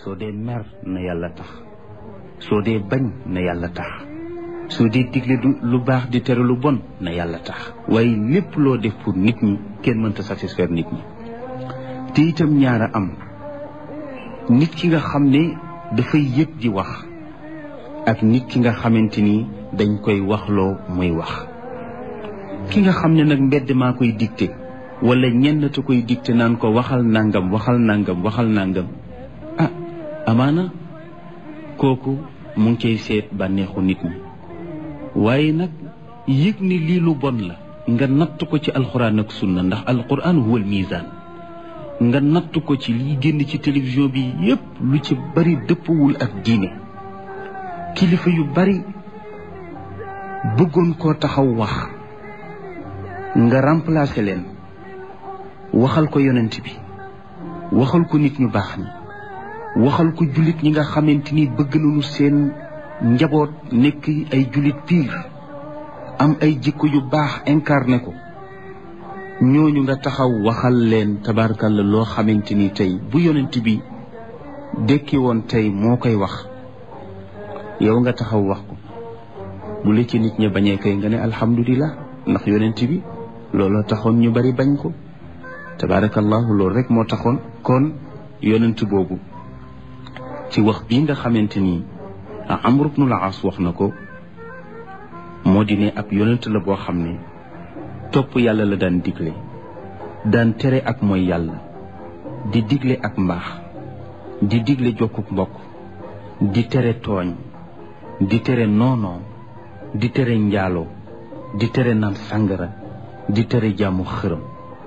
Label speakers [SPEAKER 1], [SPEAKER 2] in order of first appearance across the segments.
[SPEAKER 1] soo dee mer na yàlla tax soo dee bañ na yàlla tax soo dee digle lu baax di tere lu bon na yàlla tax waaye lépp loo def pour nit ñi kenn mënta satisfaire nit ñi te itam ñaara am nit ki nga xam ne dafay yëg di wax ak nit ki nga xamante ni dañ koy waxloo muy wax ki nga xam ne nag mbedd maa koy dicté wala ñenn te koy dicté naan ko waxal nangam waxal nangam waxal nangam ah amaana kooku mu ngi cay seet bànneexu nit ñi waaye nag yëg ni lii lu bon la nga natt ko ci alxuraan ak sunna ndax alxuraan huwal misaan nga natt ko ci liy génn ci télévision bi yépp lu ci bari dëppwul ak diine kilifa yu bari bëggoon koo taxaw wax nga remplacer leen waxal ko yonent bi waxal ko nit ñu baax ñi waxal ko jullit ñi nga xamante ni bëgg nañu seen njaboot nekk ay jullit piir am ay jikko yu baax incarné ko ñooñu nga taxaw waxal leen tabarkalla loo xamante ni tey bu yonent bi dekki woon tey moo koy wax yow nga taxaw wax ko bu la ci nit ña bañee kay nga ne alhamdulilah ndax yonent bi looloo taxoon ñu bari bañ ko tabarakallahu loolu rek moo taxoon kon yonent boobu ci wax bii nga xamante ni Amr ibnul As wax na ko moo di ne ab yonent la boo xam ne topp yàlla la daan digle daan tere ak mooy yàlla di digle ak mbaax di digle jokkuk mbokk di tere tooñ di tere noonoo di tere njaaloo di tere naan sàngara di tere jàmmu xërëm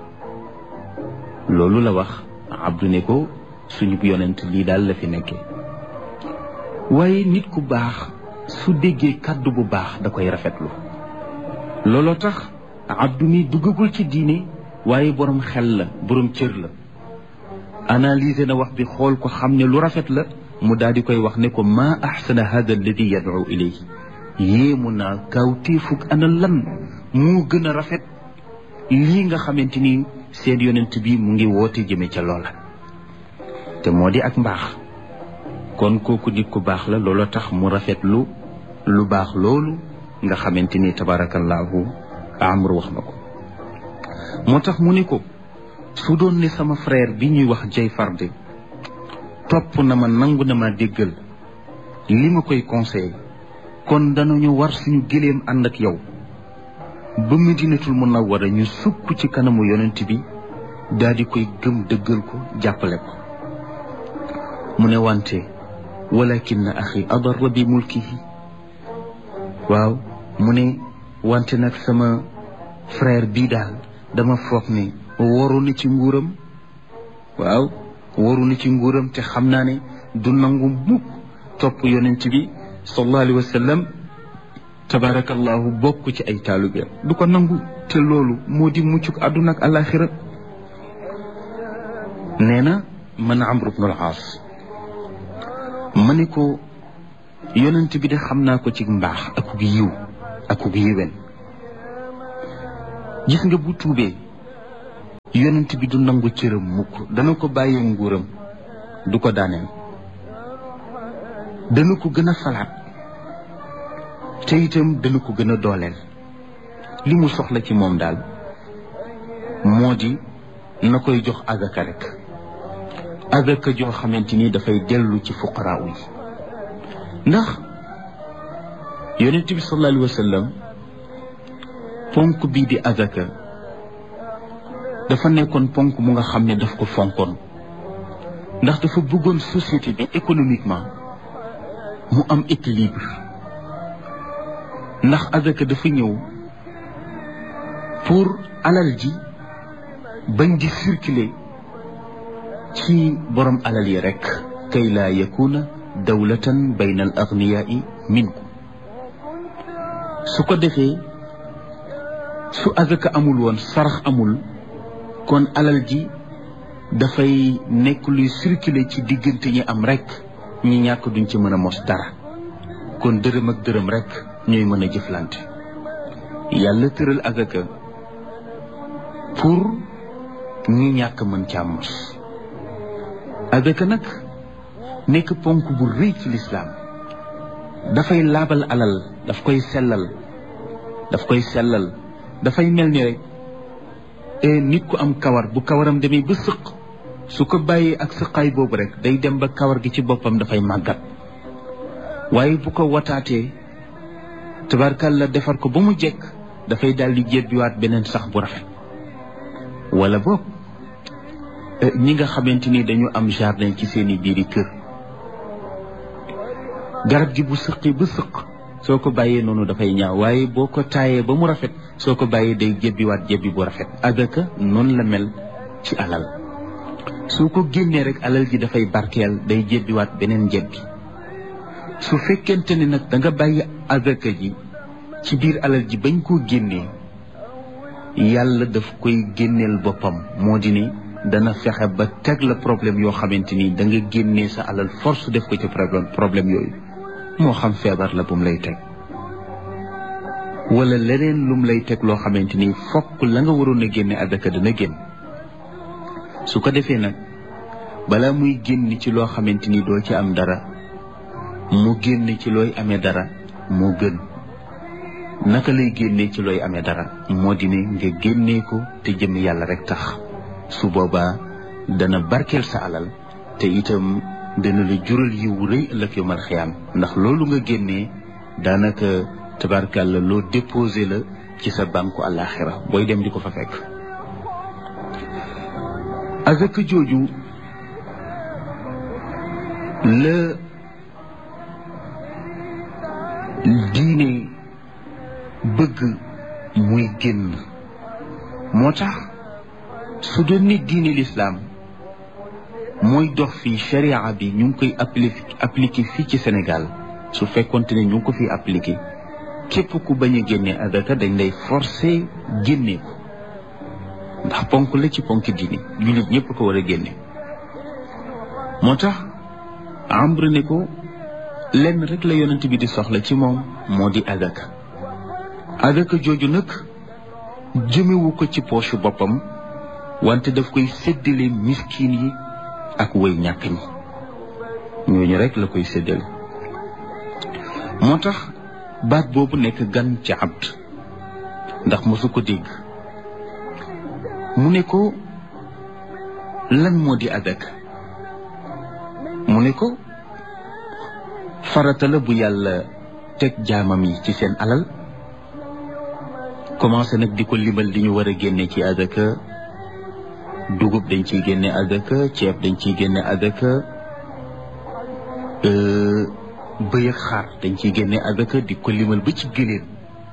[SPEAKER 1] loolu la wax abdu ne ko suñu yonent lii daal la fi nekkee waaye nit ku baax su déggee kàddu bu baax da koy rafetlu looloo tax abdu mi duggagul ci diine waaye borom xel la borom cër la analyser na wax bi xool ko xam ne lu rafet la mu daal di koy wax ne ko maa axsana hada alladi yad'u ilayhi yéemu naa kawtéefug ana lan moo gën a rafet lii nga xamante ni seen yonent bi mu ngi woote jëme ca loola te moo di ak mbaax kon kooku nit ku baax la loola tax mu rafetlu lu baax loolu nga xamante ni tabarakallahu amru wax na ko moo tax mu ne ko su doon ne sama frère bi ñuy wax jay farde topp na ma nangu na ma déggal li ma koy conseillé kon danañu war suñu gëléem ànd ak yow ba medinatul munawwara ñu sukk ci kanamu yonent bi daal di koy gëm dëggal ko jàppale ko mu ne wante walakin na axi adarra bi mulkihi waaw mu ne wante nag sama frère bii daal dama foog ne waru na ci nguuram waaw waru na ci nguuram te xam naa ne du nangu mukk topp yonent bi sallallahu alayhi wa sallam tabarakallahu bokk ci ay taalubeem du ko nangu te loolu moo di muccuk àdduna ak alaxira nee na man amr ibn al aas ma ne ko yonent bi de xam naa ko ci mbaax akuk yiw akuk yiwen gis nga bu tuubee yonent bi du nangu cëram mukk dana ko bàyyee nguuram du ko daaneel dana ko gën a falaat te itam dana ko gën a dooleel li mu soxla ci moom daal moo di na koy jox agaka rek agaka joo xamante ni dafay dellu ci fuqaraaw yi ndax yonent bi sallallahu alayhi wa sallam ponk bii di agaka dafa nekkoon ponk mu nga xam ne daf ko fonkoon ndax dafa bëggoon société bi économiquement mu am équilibre ndax azaka dafa ñëw pour alal ji bañ di circuler ci borom alal yi rek kay laa yakuna dawlatan bayna al agniyaai minkum su ko defee su azaka amul woon sarax amul kon alal ji dafay nekk luy circuler ci diggante ñi am rek ñi ñàkk duñ ci mën a mos dara kon dërëm ak dërëm rek ñooy mën a jëflante yàlla tëral azaka pour ñi ñàkk mën caa mos azaka nag nekk ponk bu rëy ci lislaam dafay laabal alal daf koy sellal daf koy sellal dafay mel ni rek nit ku am kawar bu kawaram demee ba sëq su ko bàyyee ak sëqaay boobu rek day dem ba kawar gi ci boppam dafay màggat waaye bu ko wataatee tabarkalla defar ko ba mu jekk dafay daal di jébbiwaat beneen sax bu rafet wala boog ñi nga xamante ni dañu am jardin ci seeni biiri kër garab gi bu sëqi ba sëq soo ko bàyyee noonu dafay ñaaw waaye boo ko taayee ba mu rafet soo ko bàyyee day jébbiwaat jébbi bu rafet adaka noonu la mel ci alal soo ko génnee rek alal ji dafay barkeel day jébbiwaat beneen jébbi su fekkente ni nag da nga bàyyi adaka ji ci biir alal ji bañ koo génnee yàlla daf koy génneel boppam moo di ni dana fexe ba teg la problème yoo xamante ni da nga génnee sa alal force def ko ci problème problème yooyu moo xam feebar la bu mu lay teg wala leneen lum lay teg loo xamante ni fokk la nga waroon a génne adaka dana génn su ko defee nag balaa muy génn ci loo xamante ni doo ci am dara mu génn ci looy amee dara moo gën naka lay génnee ci looy amee dara moo di ne nga génnee ko te jëm yàlla rek tax su boobaa dana barkeel sa alal te itam dana la jural yiw rëy ëllëg yomal xiyaam ndax loolu nga génnee daanaka tabarkàlla loo déposé la ci sa banku àllaaxira booy dem di ko fa fekk azaka jooju la diine bëgg muy génn moo tax su doon ni diine lislaam mooy dox fii sharia bi ñu ngi koy appliqué appliqué fii ci Sénégal su fekkonte ne ñu ngi ko fi appliqué képp ku bañ a génne adaka dañ lay forcé génne ko ndax ponk la ci ponk diine jullit ñëpp ko war a génne moo tax ambre ne ko lenn rek la yonent bi di soxla ci moom moo di adaka adaka jooju nag jëmewu ko ci poche boppam wante daf koy séddale miskin yi ak way ñàkk ñi ñooñu rek la koy séddale moo tax baat boobu nekk gan ci abd ndax mosu ko dégg mu ne ko lan moo di adaka mu ne ko farata la bu yàlla teg jaamam yi ci seen alal commencé nag di ko limal di ñu war a génne ci adaka dugub dañ ciy génne adaka ceeb dañ ciy génne adaka bëy ak xar dañ ciy génne adaka di ko limal ba ci gëléem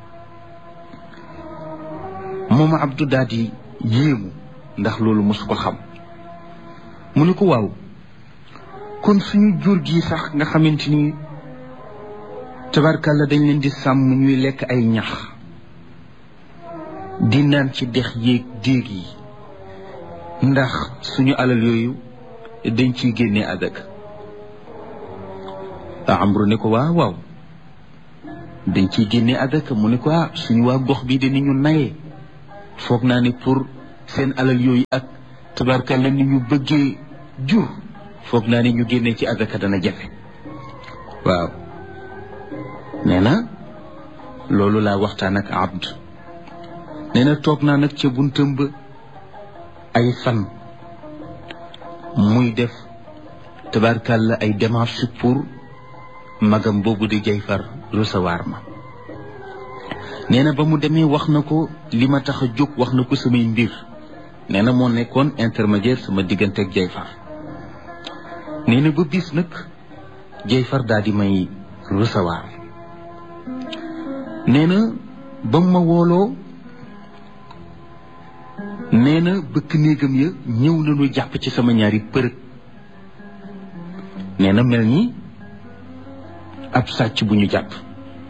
[SPEAKER 1] moom Abdou daal di yéemu ndax loolu mosu ko xam mu ne ko waaw kon suñu jur gi sax nga xamante ni tabarkalla dañ leen di sàmm ñuy lekk ay ñax di naan ci dex yéeg déeg yi ndax suñu alal yooyu dañ ciy génne adaka amru ne ko waaw waaw dañ ciy génne adaka mu ne ko ah suñu waa gox bi de ni ñu nayee foog naa ne pour seen alal yooyu ak tabarkalla ni ñu bëggee jur foog naa ne ñu génne ci adaka dana jafe waaw nee na loolu laa waxtaan ak abd nee na toog naa nag ca buntam ba ay fan muy def tabarkalla ay démarches pour magam boobu di jayfar recevoir ma nee na ba mu demee wax na ko li ma tax a jóg wax na ko samay mbir nee na moo nekkoon intermédiaire sama diggante ak jayfar nee na ba bis nag jayfar daal di may recevoir nee na ba mu ma wooloo nee na bëkk néegam ya ñëw nañu jàpp ci sama ñaari përëg nee na mel ni ab sàcc bu ñu jàpp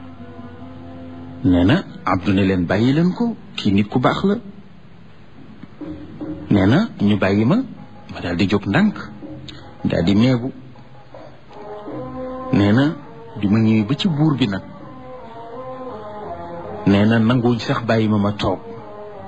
[SPEAKER 1] nee na Abdou ne leen bàyyi leen ko kii nit ku baax la nee na ñu bàyyi ma ma daal di jóg ndànk daal di meebu nee na bi ma ñëwee ba ci buur bi nag nee na nanguwuñ sax bàyyi ma ma toog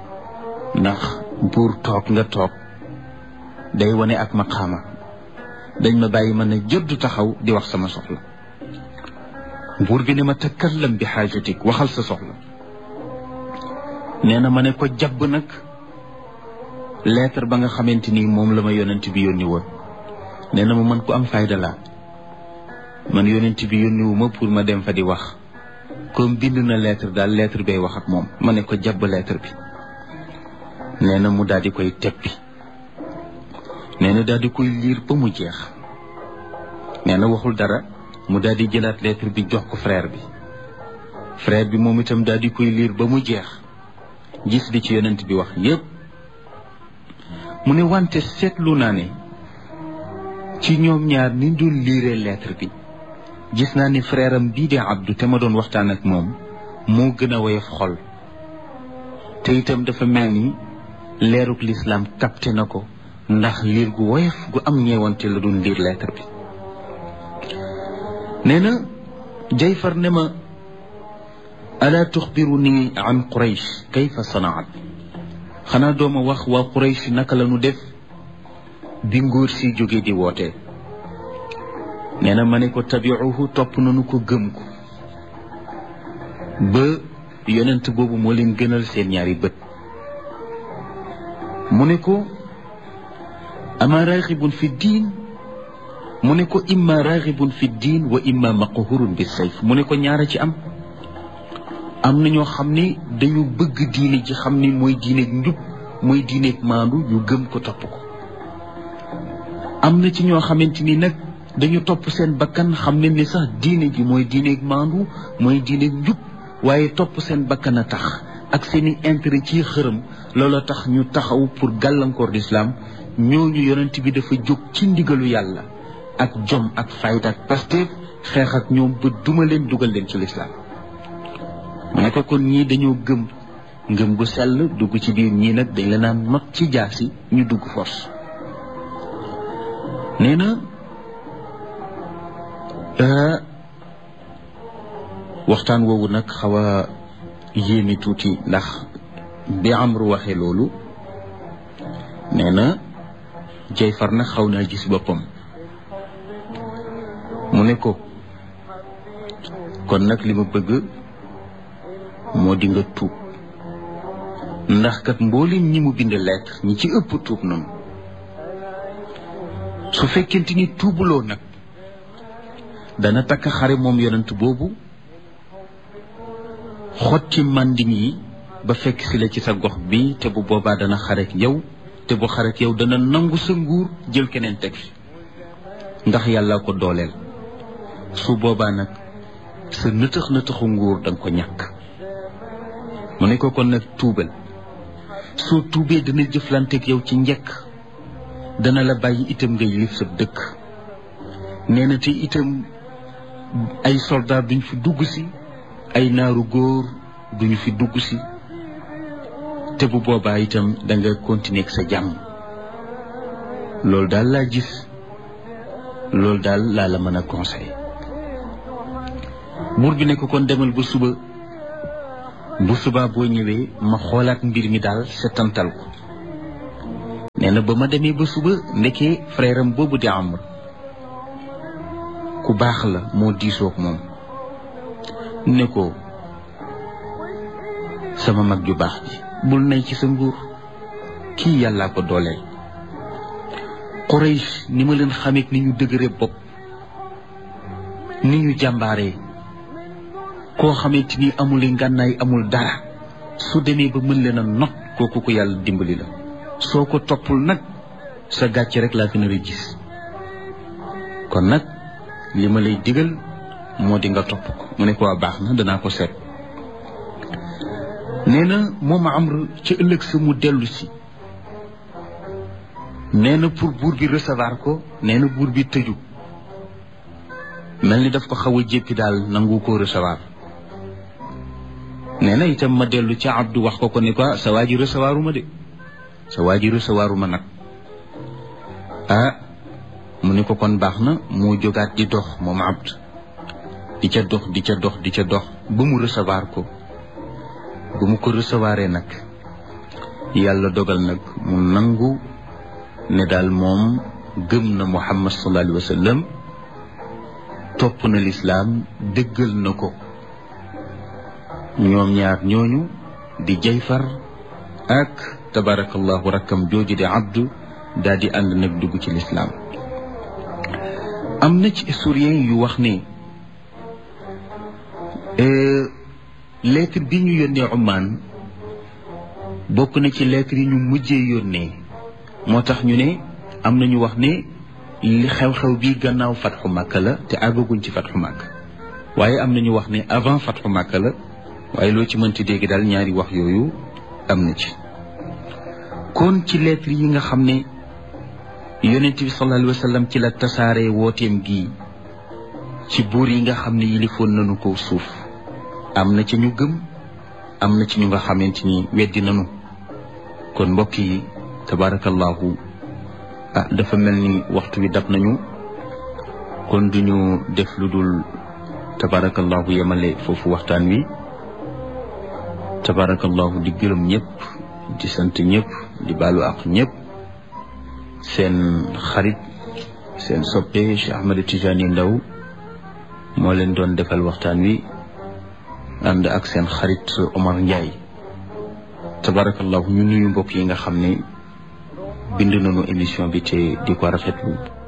[SPEAKER 1] ndax buur toog nga toog day wane ak maqaama dañ ma bàyyi ma ne jëdd taxaw di wax sama soxla buur bi ne ma takallam bi xaajatik waxal sa soxla nee na ma ne ko jabb nag lettre ba nga xamante ni moom la ma yonent bi yónni woon nee na ma man ku am fayda laa man yonent bi yónni wu ma pour ma dem fa di wax comme bind na lettre daal lettre bay wax ak moom ma ne ko jabb lettre bi nee na mu daal di koy teppi nee na daal di koy liir ba mu jeex nee na waxul dara mu daal di jëlaat lettre bi jox ko frère bi frère bi moom itam daal di koy liir ba mu jeex gis li ci yonent bi wax yépp mu ne wante seetlu naa ne ci ñoom ñaar ni dul liiree lettre bi gis naa ni frère am bii di Abdou te ma doon waxtaan ak moom moo gën a woyof xol te itam dafa mel ni leeruk lislaam capté na ko ndax liir gu woyof gu am ñeewante la doon liir lettre bi nee na jayfar ne ma alaa tuxbiru ni an quraysh kayfa sanaat xanaa dooma wax waa quraysh naka la ñu def bi nguur si jóge di woote nee na ma ne ko tabiuhu topp nañu ko gëm ko ba yonent boobu moo leen gënal seen ñaari bët mu ne ko ama raxibun fi diin mu ne ko imma raxibun fi diin wa imma maqhurun bi sayf mu ne ko ñaara ci am am na ñoo xam ne dañu bëgg diine ji xam ni mooy diineeg njub mooy diineeg maandu ñu gëm ko topp ko am na ci ñoo xamante ni nag dañu topp seen bakkan xam ne ni sax diine ji mooy diineeg maandu mooy diineeg njub waaye topp seen bakkan a tax ak seeni intérêt ci xërëm looloo tax ñu taxaw pour gàllankoor l'islam ñooñu yonent bi dafa jóg ci ndigalu yàlla ak jom ak fayda ak pasteef xeex ak ñoom ba duma leen dugal leen ci l'islam mu ne ko kon ñii dañoo gëm ngëm gu sell dugg ci biir ñii nag dañ la naan not ci jaasi ñu dugg force nee na waxtaan woowu nag xaw a yéemi tuuti ndax bi Amru waxee loolu nee na Jayfar nag xaw naa gis boppam mu ne ko kon nag li ma bëgg moo di nga tuub ndax kat mboolem ñi mu bind lettre ñi ci ëpp tuub noonu su fekkente ni tuubuloo nag dana takk xare moom yonent boobu xot ci mànding yi ba fekk si la ci sa gox bi te bu boobaa dana xarek yow te bu xarek yow dana nangu sa nguur jël keneen teg fi ndax yàlla ko dooleel su boobaa nag sa nëtëx nëtëxu nguur danga ko ñàkk mu ne ko kon nag tuubal soo tuubee dana jëflanteeg yow ci njëkk dana la bàyyi itam ngay lif sa dëkk nee na te itam ay soldat duñ fi dugg si ay naaru góor duñu fi dugg si te bu boobaa itam da nga continuer ak sa jàmm loolu daal laa gis loolu daal laa la mën a conseiller buur bi ne ko kon demal ba suba bu subaa boo ñëwee ma xoolaat mbir mi daal setantal ko nee na ba ma demee ba suba ndekee frère am boobu di Amr ku baax la moo diisoog moom ne ko sama mag ju baax ji bul nay ci sa nguur kii yàllaa ko dooleel Quraysh ni ma leen xamee ni ñu dëgëre bopp ni ñu jàmbaaree koo xamante ni amul ngànnaay amul dara su demee ba mën leen a not kooku ko yàlla dimbali la soo ko toppul nag sa gàcce rek laa gën a gis kon nag li ma lay digal moo di nga topp ko mu ne ko waa baax na danaa ko seet nee na moom Amr ci ëllëg sa mu dellu si nee na pour buur bi recevoir ko nee na buur bi tëju mel ni daf ko xaw a jéppi daal nangu ko recevoir nee na itam ma dellu ca Abdou wax ko ko ne ko sa waa ji recevoiruma de sa waa ji recevoiruma nag ah mu ne ko kon baax na moo jógaat di dox moom Abd di ca dox di ca dox di ca dox ba mu recevoir ko ba mu ko recevoiree nag yàlla dogal nag mu nangu ne daal moom gëm na muhammad sallallahu alayhi wa sallam topp na lislaam dëggal na ko ñoom ñaar ñooñu di jayfar ak tabarakallahu rakkam jooju di abdu daal di ànd nag dugg ci lislaam am na ci historien yu wax ne lettre bi ñu yónnee Oman bokk na ci lettre yi ñu mujjee yónnee moo tax ñu ne am na ñu wax ne li xew-xew bi gannaaw fatxu Makka la te àggaguñ ci fatxu Makka waaye am na ñu wax ne avant fatxu Makka la waaye loo ci mënti dégg daal ñaari wax yooyu am na ci kon ci lettre yi nga xam ne yonent bi sallallahu alayhi wa sallam ci la tasaare wooteem gi ci buur yi nga xam ne yilifoon nañu ko suuf am na ci ñu gëm am na ci ñu nga xamante ni weddi nañu kon mbokk yi tabarakallahu ah dafa mel ni waxtu wi dab nañu kon duñu def lu dul tabarakallahu yemale foofu waxtaan wi tabarakallahu di gërëm ñëpp di sant ñëpp di baalu ak ñëpp seen xarit seen soppe Cheikh Ahmed Tidiane Ndao moo leen doon defal waxtaan wi ànd ak seen xarit Omar Ndiaye tabarakallahu ñu nuyu mbokk yi nga xam ne bind nañu émission bi te di ko rafetlu